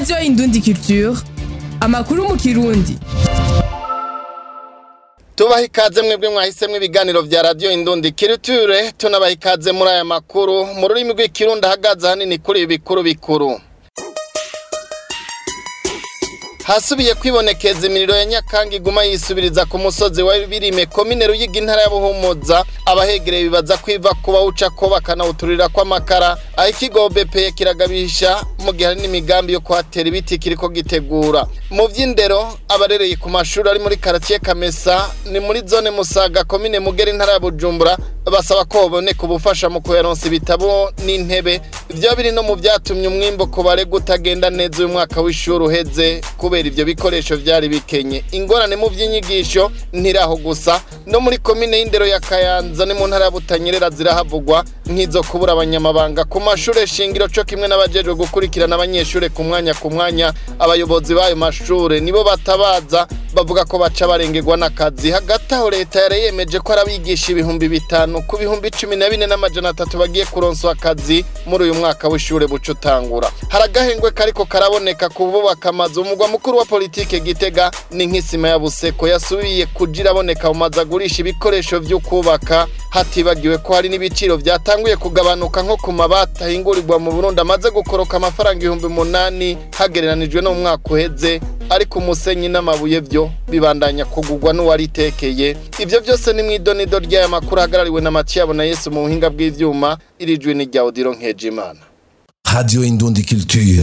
radiyo indundi culture amakuru mu kirundi tubaha ikaze mwebwe mwahisemwo ibiganiro vya radiyo indundi kiriture tunabaha ikaze muri aya makuru mu rurimi rw'ikirundi ahagaze hanini kuri ibi bikuru bikuru hasubiye kwibonekeza imiriro ya nyakanga iguma yisubiriza ku musozi wa birime komine ruyigi intara ya buhumuza abahegereye bibaza kwiva kuba uca ko bakanawuturira kw'amakara aho ikigo bepeye kiragabisha mu gihe hari n'imigambi yo kuhatera ibiti kiriko gitegura mu vy'indero abarereye ku mashuri ari muri karatiye kamesa ni muri zone musaga komine mugera intara ya bujumbura basaba ko baboneka ubufasha mu kuyaronsa ibitabo n'intebe ivyo biri no mu vyatumye umwimbo ku barega utagenda neza uyu mwaka w'ishuri uheze kubera ivyo bikoresho vyari bikenye ingorane mu vy'inyigisho ntiraho gusa no muri komine y'indero ya kayanza ni mu ntara ya butanyerera zirahavugwa nk'izo kubura abanyamabanga ku mashure shingiro co kimwe n'abajejwe gukurikirana abanyeshure ku mwanya ku mwanya abayobozi b'ayo mashure nibo batabaza bavuga ko baca barengerwa n'akazi hagati aho leta yari yemeje ko arabigisha ibihumbi bitanu ku bihumbi cumi na bine n'amajana atatu bagiye kuronswa akazi muri uyu mwaka w'ishure buca utangura hari agahengwe kariko karaboneka ku bubaka amazu umugwa mukuru wa politike gitega ni nk'isima ya buseko yasubiye kuja iraboneka mu mazu agurisha ibikoresho vyo kubaka hatibagiwe ko hari n'ibiciro vyatanguye kugabanuka nko ku mabati ahingurirwa mu burundi amaze gukoroka amafaranga ibihumbi umunani hagereranijwe no mu mwaka uheze ariko umusenyi n'amabuye vyo bibandanya kugurwa n'uwaritekeye ivyo vyose ni mw'idonido ry'aya makuru ahagarariwe na matiyabo na yesu mu buhinga bw'ivyuma irijwi ni rya odiro nkejimana Radio Indundi Culture.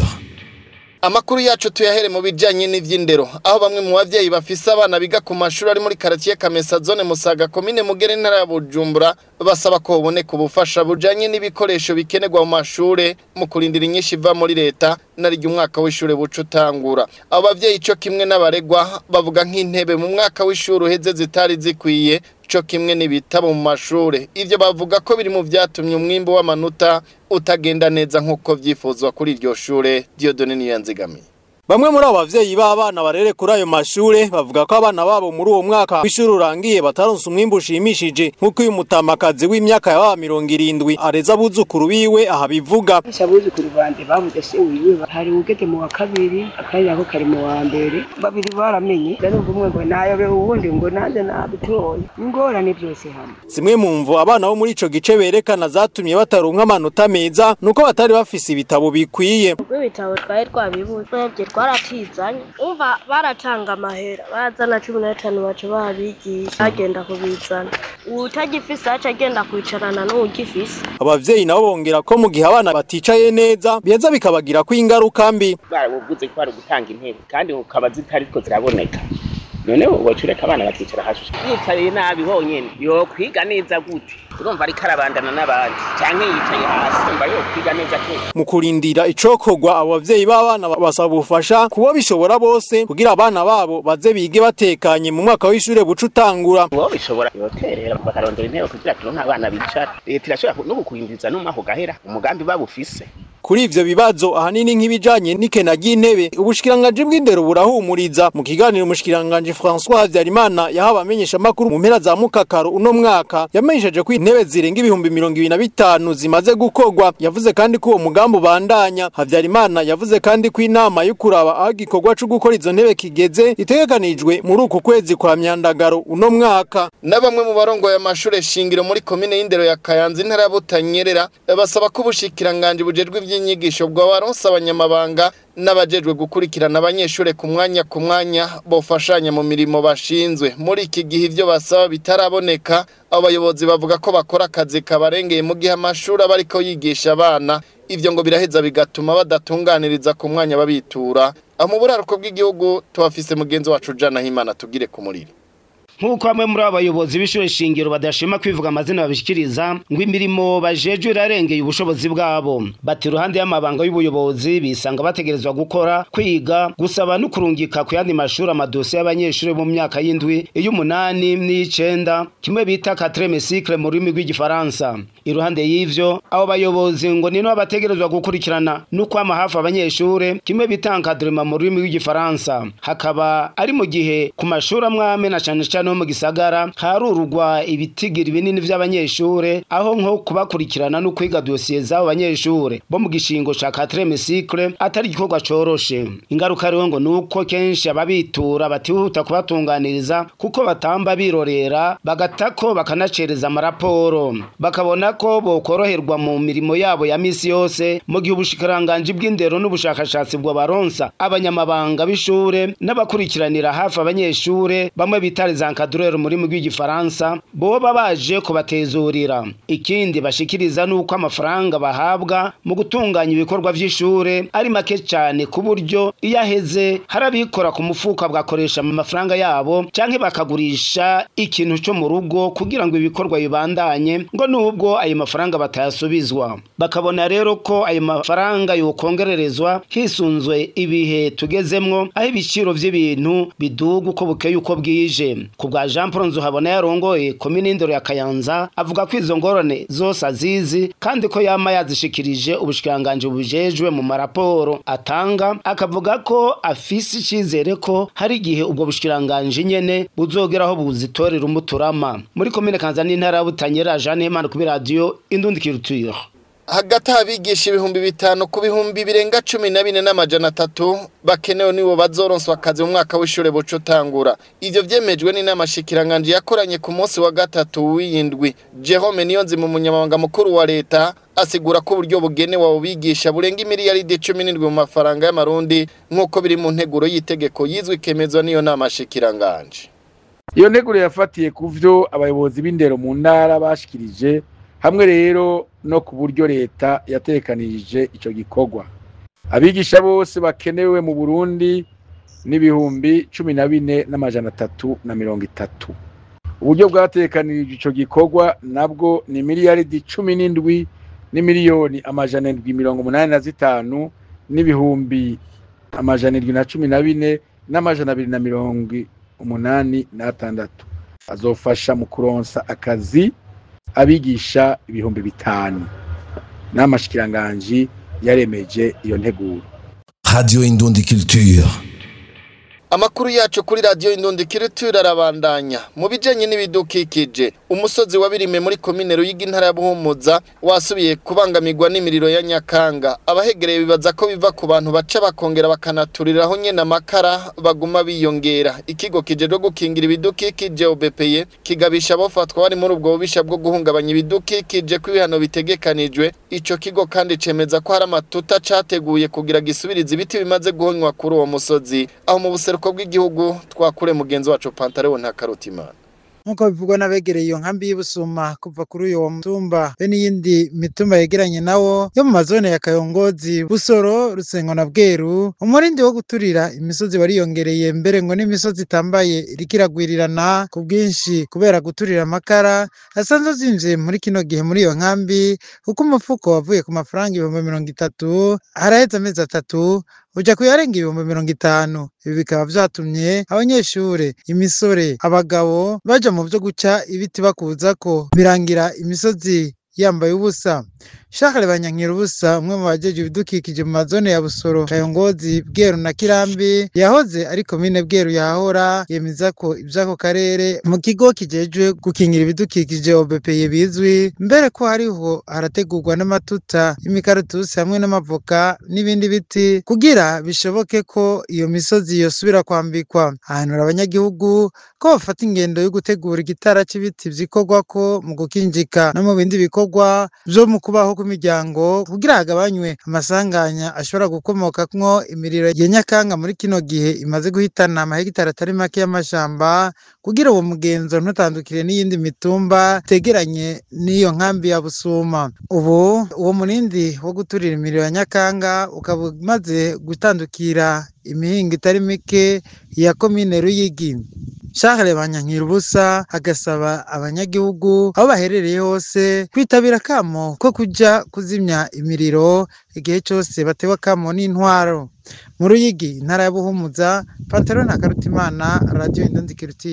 Amakuru yacu tuyahere mu bijanye n'ivy'indero aho bamwe mu bavyeyi bafise abana biga ku mashuri ari muri karatiye Kamesa zone Musaga komine Mugere ntara ya Bujumbura basaba ko boboneka ubufasha bujanye n'ibikoresho bikenerwa mu mashure mu kurindira inyinshi iva muri leta nariryo umwaka w'ishure buca utangura abo bavyeyi co kimwe n'abaregwa bavuga nk'intebe mu mwaka w'ishure uheze zitari zikwiye co kimwe n'ibitabo mu mashure ivyo bavuga ko biri mu vyatumye umwimbu w'amanota utagenda neza nk'uko vyifuzwa kuri iryo shure Dieudonne Niyanzigamiye Bamwe muri abo bavyeyi b'abana barere kuri ayo mashure bavuga ko abana babo muri uwo mwaka w'ishuri urangiye bataronse umwimbu ushimishije nk'uko uyu mutamakazi w'imyaka ya baba mirongo irindwi areza abuzukuru biwe aha bivuga abuzukuru banje babuze se wiwe hari ugeze mu wa kabiri akandi nako kari mu wa mbere babiri baramenye ndarumva umwe ngo nayobe uwundi ngo nanjye nabutoye ingorane byose hamwe zimwe mu mvo abana bo muri ico gice berekana zatumye bataronka amanota meza nuko batari bafise ibitabo bikwiye ubwo ibitabo twari twabibuze twebwe twaratizanye umva baratanga amahera bazana cumi n'atanu baca babigisha bagenda kubizana utagifise aca agenda kwicarana n'uwugifise abavyeyi nabo bongera ko mu gihe abana baticaye neza biheza bikabagirako ingaruka mbi barabuvuze ko bari gutanga intebe kandi ukaba zitariko ziraboneka none woca ureka abana bakicara hasi yicariye nabi honyene yokwiga neza gute urumva ariko arabandana n'abandi canke yicaye hasi umva yokwiga neza gute mu kurindira icokorwa abo bavyeyi b'abana basaba ubufasha kubo bishobora bose kugira abana babo baze bige batekanye mu mwaka w'ishure buca utangura uwo bishobora yoterera bakarondera intebe kugira turonke abana bicara leta irashobora no kukwinjiza n'umwaka ugahera umugambi babufise kuri ivyo bibazo ahanini nk'ibijanye n'ikena ry'intebe ubushikiranganji bw'indero burahumuriza mu kiganiro umushikiranganji François Havyarimana yahawe abamenyesha makuru mu mpera za mukakaro uno mwaka yamenyesheje ko intebe zirenga ibihumbi mirongo ibiri na bitanu zimaze gukorwa yavuze kandi ko uwo mugambi ubandanya Havyarimana yavuze kandi ko inama yo kuraba aho igikorwa co gukora izo ntebe kigeze itegekanijwe muri uku kwezi kwa myandagaro uno mwaka na bamwe mu barongoye amashure shingiro muri komine y'indero ya Kayanza intara ya Butanyerera basaba ko ubushikiranganje bujejwe ivy'inyigisho bwabaronsa abanyamabanga n'abajejwe gukurikirana abanyeshure ku mwanya ku mwanya bofashanya mu mirimo bashinzwe muri iki gihe ivyo basaba bitaraboneka abayobozi bavuga ko bakora akazi kabarengeye mu gihe amashuri aba ariko yigisha abana ivyo ngo biraheza bigatuma badatunganiriza ku mwanya babitura aho mu buraruko bw'igihugu tuhafise mugenzi wacu Jana Himana tugire ku muriro nk'uko bamwe muri abo bayobozi b'ishure shingiro badashima kwivuga amazina babishikiriza ngo imirimo bajejwe irarengeye ubushobozi bwabo bati iruhande y'amabanga y'ubuyobozi bisanga bategerezwa gukora kwiga gusaba no kurungika ku yandi mashuri amadosiye y'abanyeshuri mu myaka y'indwi iy'umunani n'iy'icenda kimwe bita quatrième cycle mu rurimi rw'igifaransa iruhande y'ivyo abo bayobozi ngo nino bategerezwa gukurikirana no kwama hafi abanyeshure kimwe bita encadrement mu rurimi rw'igifaransa hakaba ari mu gihe ku mashuri amwe amwe na cane cane indani ho mu gisagara harurugwa ibitigiri binini vy'abanyeshure aho nko kubakurikirana no kwiga dosiye z'abo banyeshure bo mu gishingo ca quatrième cycle atari igikorwa coroshe ingaruka rero ngo nuko kenshi ababitura batihuta kubatunganiriza kuko batamba birorera bagatako bakanacereza amaraporo bakabona ko bokoroherwa mu mirimo yabo ya misi yose mu gihe ubushikiranganji bw'indero n'ubushakashatsi bwo baronsa abanyamabanga b'ishure n'abakurikiranira hafi abanyeshure bamwe bita les encadreurs muri mu rw'igifaransa boba baje kubatezurira ikindi bashikiriza nuko amafaranga bahabwa mu gutunganya ibikorwa vy'ishure ari make cyane ku buryo iyo aheze hari abikora ku mufuka bagakoresha amafaranga yabo canke bakagurisha ikintu cyo mu rugo kugira ngo ibikorwa bibandanye ngo nubwo ayo mafaranga batayasubizwa bakabona rero ko ayo mafaranga yokongererezwa hisunzwe ibihe tugezemwo aho ibiciro vy'ibintu biduga uko bukeye uko bwije ku bwa Jean Paul Nzuhabona yarongoye komine indero ya Kayanza avuga ko izo ngorane zose azizi kandi ko yama yazishikirije ubushikanganje bujejwe mu maraporo atanga akavuga ko afise icizere ko hari igihe ubwo bushikiranganje nyene buzogeraho buzitorera umuturama muri komine Kanza n'intara ya Butanyerera Jeanne Imana kuri radio Indundi Culture hagati abigisha ibihumbi bitanu ku bihumbi birenga cumi na bine n'amajana atatu bakenewe nibo bazoronswa akazi mu mwaka w'ishure buca utangura ivyo vyemejwe n'inama shikiranganje yakoranye ku munsi wa gatatu w'iyindwi Jerome Niyonzima umunyamabanga mukuru wa leta asigura ko uburyo bugenewe abo bigisha burenga imiliyaridi cumi n'indwi mu mafaranga y'amarundi nk'uko biri mu nteguro y'itegeko yizwe ikemezwa n'iyo nama shikiranganje iyo nteguro yafatiye ku vyo abayobozi b'indero mu ntara bashikirije hamwe rero no ku buryo leta yatekanirije ico gikorwa abigisha bose bakenewe mu burundi n'ibihumbi cumi na bine n'amajana atatu na mirongo itatu uburyo bwatekanirije ico gikorwa nabwo ni miliyaridi cumi n'indwi n'imiliyoni amajana indwi mirongo umunani na zitanu n'ibihumbi amajana indwi na cumi na bine n'amajana abiri na mirongo umunani n'atandatu azofasha mu kuronsa akazi abigisha ibihumbi bitanu n'amashikiranganji yaremeje iyo nteguro Radio Indundi Culture. Amakuru yacu kuri radio Indundi Culture arabandanya mu bijanye n'ibidukikije umusozi wabirime muri komine Ruyigi ntara ya Buhumuza wasubiye kubangamirwa n'imiriro ya Nyakanga abahegereye bibaza ko biva ku bantu baca bakongera bakanaturiraho nyene amakara baguma biyongera ikigo kijejwe gukingira ibidukikije OBPE kigabisha abofatwa bari muri ubwo bubisha bwo guhungabanya ibidukikije ko ibihano bitegekanijwe ico kigo kandi cemeza ko hari amatuta categuye kugira gisubiriza ibiti bimaze guhonywa kuri uwo musozi aho mu buseruko bw'igihugu twakure mugenzi wacu Pantaleo nta karutimana nk'uko bivugwa n'abegereye iyo nkambi y'ubusuma kuva kuri uyo mutumba be n'iyindi mitumba yegeranye nawo yo mu mazone ya kayongozi busoro rusengo na bweru umurindi wo guturira imisozi wariyongereye mbere ngo n'imisozi itambaye iriko iragwirirana ku bwinshi kubera guturira amakara asanzwe azimvye muri kino gihe muri iyo nkambi kuko umufuko wavuye ku mafaranga ibihumbi mirongo itatu haraheze amezi atatu uja kuyarenga ibihumbi mirongo itanu ibi bikaba vyatumye abanyeshure imisore abagabo baja mu vyo guca ibiti bakuzako birangira imisozi yambaye ubusa Shakare Banyankira ubusa umwe mu bajeje ibidukikije mu mazone ya Busoro Kayongozi Bweru na Kirambi yahoze ari komine Bweru yahora yemeza ko ivyako karere mu kigo kijejwe gukingira ibidukikije OBPE bizwi mbere ko hariho harategurwa n'amatuta y'imikaratusi hamwe n'amavoka n'ibindi biti kugira bishoboke ko iyo misozi yosubira kwambikwa ahanura abanyagihugu ko bafata ingendo yo gutegura igitara c'ibiti vyikorwako mu gukinjika no mu bindi bikorwa vyo mu kubaho kw'imiryango kugira hagabanywe amasanganya ashobora gukomokamwo imiriro ya Nyakanga muri kino gihe imaze guhitana amahegitari atari make y'amashamba kugira uwo mugenzo ntutandukire n'iyindi mitumba tegeranye n'iyo nkambi ya Busuma ubu uwo murindi wo guturira imiriro ya Nyakanga ukaba umaze gutandukira imihingo itari mike ya komine Ruyigi Charles Banyankira ubusa agasaba abanyagihugu aho baherereye hose kwitabira kamo ko kuja kuzimya imiriro igihe cyose batewe kamo n'intwaro mu Ruyigi intara ya Buhumuza Pantaro na Karutimana Radio Indonzi Kirutiye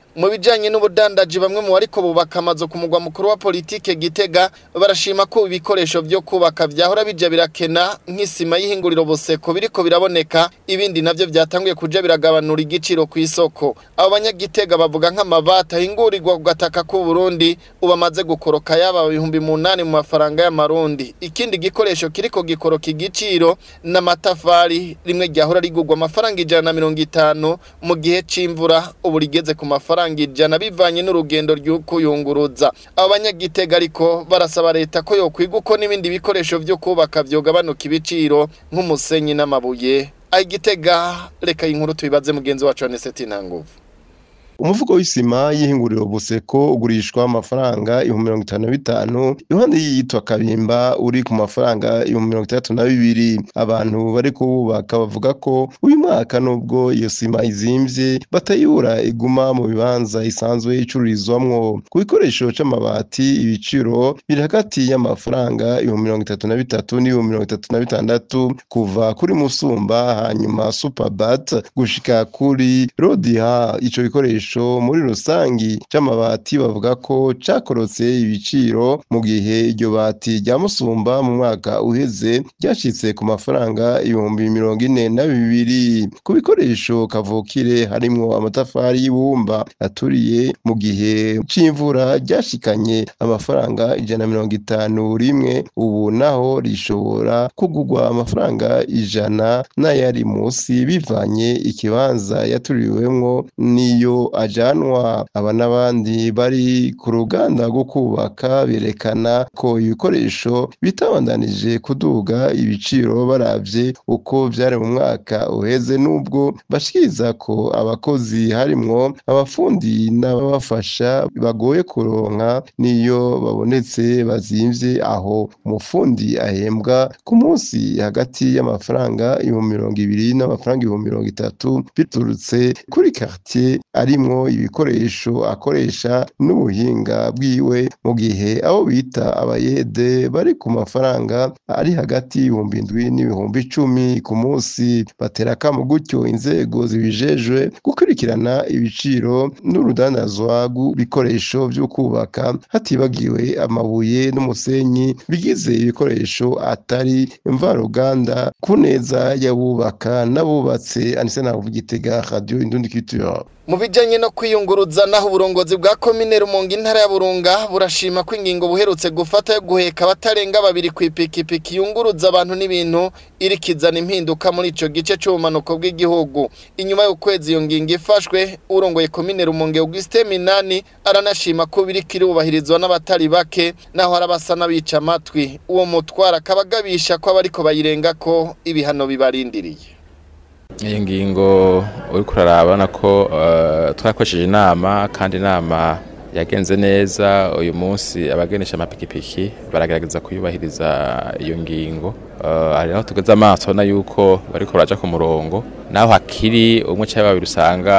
mu bijanye n'ubudandaji bamwe mu bariko bubaka amazu ku mugwa mukuru wa politike Gitega barashima ko ibikoresho vyo kubaka vyahora bija birakena nk'isima y'ihinguriro Boseko biriko biraboneka ibindi navyo vyatanguye kuja biragabanura igiciro ku isoko abo banyagitega bavuga nk'amabata ahingurirwa ku gataka k'u Burundi ubamaze gukoroka yaba ibihumbi munani mu mafaranga y'amarundi ikindi gikoresho kiriko gikoroka igiciro n'amatafari rimwe ryahora rigurwa amafaranga ijana na mirongo itanu mu gihe c'imvura ubu rigeze ku mafaranga ijana bivanye n'urugendo ry'ukuyunguruza abo banyagitega ariko barasaba leta ko yokwiga uko n'ibindi bikoresho vyo kubaka vyogabanuka ibiciro nk'umusenyi n'amabuye aho igitega reka inkuru tubibaze mugenzi wacu Aneseti Ntanguvu umuvugo w'isima y'ihinguriro buseko ugurishwa amafaranga ibihumbi mirongo itanu na bitanu iruhande y'iyitwa kabimba uri ku mafaranga ibihumbi mirongo itandatu na bibiri abantu bari kuwubaka bavuga ko uyu mwaka nubwo iyo sima izimvye batayibura iguma mu bibanza isanzwe icururizwamwo ku bikoresho c'amabati ibiciro biri hagati y'amafaranga ibihumbi mirongo itatu na bitatu n'ibihumbi mirongo itatu na bitandatu kuva kuri musumba hanyuma superbat gushika kuri rodiha ico gikoresho muri rusangi c'amabati bavuga ko cakorotse ibiciro mu gihe iryo bati rya musumba mu mwaka uheze ryashitse ku mafaranga ibihumbi mirongo ine na bibiri ku bikoresho kavukire harimwo amatafari y'ibumba aturiye mu gihe c'imvura ryashikanye amafaranga ijana na mirongo itanu rimwe ubu naho rishobora kugurwa amafaranga ijana n'ayari musi bivanye ikibanza yaturiwemwo n'iyo ajanwa aba n'abandi bari ku ruganda rwo kubaka berekana ko ibikoresho bitabandanije kuduga ibiciro baravye uko vyari mu mwaka uheze n'ubwo bashikiriza ko abakozi harimwo abafundi n'ababafasha bagoye kuronka n'iyo babonetse bazimvye aho umufundi ahembwa ku munsi hagati y'amafaranga ibihumbi mirongo ibiri n'amafaranga ibihumbi mirongo itatu biturutse kuri quartier arimwo ibikoresho akoresha n'ubuhinga bwiwe mu gihe abo bita abayede bari ku mafaranga ari hagati y'ibihumbi indwi n'ibihumbi icumi ku munsi batera akamo gutyo inzego zibijejwe gukurikirana ibiciro n'urudandazwa rw'ibikoresho vyo kubaka hatibagiwe amabuye n'umusenyi bigize ibikoresho atari mvaruganda ku neza y'abubaka n'abubatse anise navuga igitega radio indundi culture mu bijanye no kwiyunguruza naho uburongozi bwa komine Rumonge intara ya Burunga burashima ko ingingo buherutse gufata yo guheka abatarenga babiri ku ipikipiki yunguruza abantu n'ibintu irikizana impinduka muri ico gice c'ubumanuko bw'igihugu inyuma y'ukwezi iyo ngingo ifashwe urongoye komine Rumonge Augustin Minani aranashima ko biriko irubahirizwa n'abatari bake naho harabasa n'abica amatwi uwo mutwara akabagabisha ko abariko bayirenga ko ibihano bibarindiriye iyi ngingo uri kurarabona ko twakoresheje inama kandi inama yagenze neza uyu munsi abagenesha amapikipiki baragerageza kuyubahiriza iyo ngingo hari naho tugeze amaso ubona yuko bariko baraja ku murongo naho hakiri umwe cyangwa babiri usanga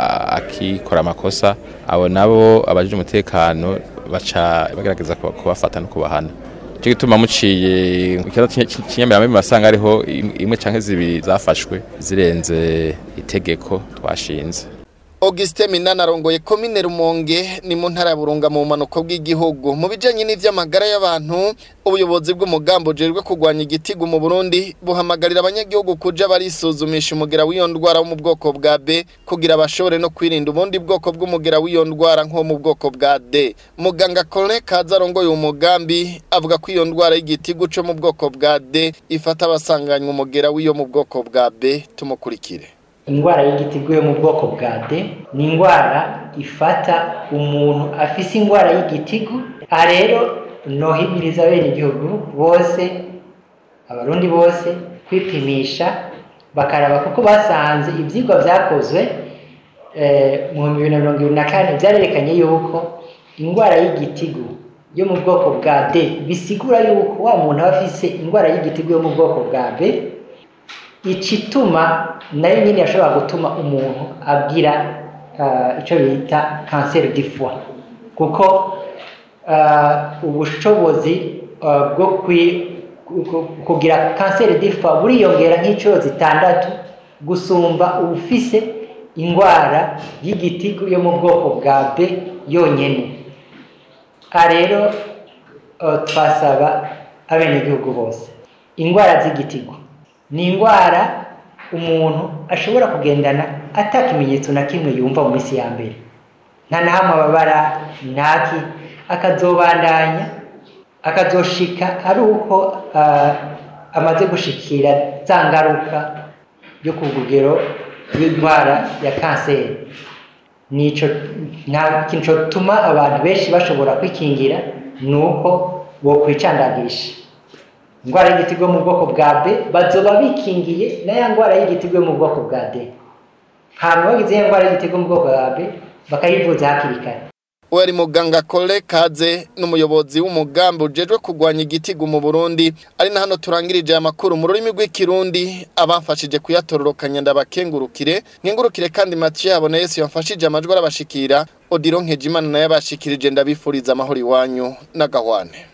akikora amakosa abo nabo abajije umutekano baca bagerageza kubafata no kubahana cyo gituma muciye ikibazo kinyamiramo basanga ariho imwe canke zibiri zafashwe zirenze itegeko twashinze Auguste Minana arongoye komine Rumonge ni mu ntara ya Burunga mu manuko bw'igihugu mu bijanye n'ivy'amagara y'abantu ubuyobozi bw'umugambo jerwe kugwanya igitigu mu Burundi buhamagarira abanyagihugu kuja barisuzumisha umugera w'iyo ndwara wo mu bwoko bwa B kugira bashobore no kwirinda ubundi bwoko bw'umugera w'iyo ndwara nko mu bwoko bwa D muganga Colin Kaza arongoye umugambi avuga ko iyo ndwara y'igitigu cyo mu bwoko bwa D ifata abasanganywe umugera w'iyo mu bwoko bwa B tumukurikire indwara y'igitigu yo mu bwoko bwa D ni indwara ifata umuntu afise indwara y'igitigu aha rero nohimiriza bene igihugu bose abarundi bose kwipimisha bakaraba kuko basanze ibyigwa byakozwe mu bihumbi bibiri na mirongo ibiri na kane byarerekanye yuko indwara y'igitigu yo mu bwoko bwa D bisigura yuko wa muntu aba afise indwara y'igitigu yo mu bwoko bwa B ikituma nayo nyine yashobora gutuma umuntu agira icyo bita kanseri di foie kuko ubushobozi bwo kugira kanseri di foie buriyongera nk'inshuro zitandatu gusumba ubufise indwara y'igitigu yo mu bwoko bwa b yonyine aha rero eh, twasaba abenegihugu bose indwara z'igitigu ni indwara umuntu ashobora kugendana ata kimenyetso na kimwe yumva mu minsi ya mbere nta na hamwe ababara ntaki akazobandanya akazoshika ari uko ah, amaze gushikira za ngaruka yo ku rugero rw'indwara ya kanseri nico nta kintu cyotuma abantu benshi bashobora kwikingira ni uko bokwicandagisha indwara y'igitigo mu bwoko bwa b bazoba bikingiye na ya ndwara y'igitigo mu bwoko bwa d hanyuma bagize ya ndwara y'igitigo mu bwoko bwa b bakayivuza hakiri kare uwo ari muganga kole kaze n'umuyobozi w'umugambi ujejwe kurwanya igitigu mu burundi ari na hano turangirije aya makuru mu rurimi rw'ikirundi abamfashije kuyatororokanya ndabakengurukire nkengurukire kandi matiyo yabona yesu yamfashije amajwi arabashikira odiro nkejimana nayo abashikirije ndabifuriza amahoro iwanyu n'agahwane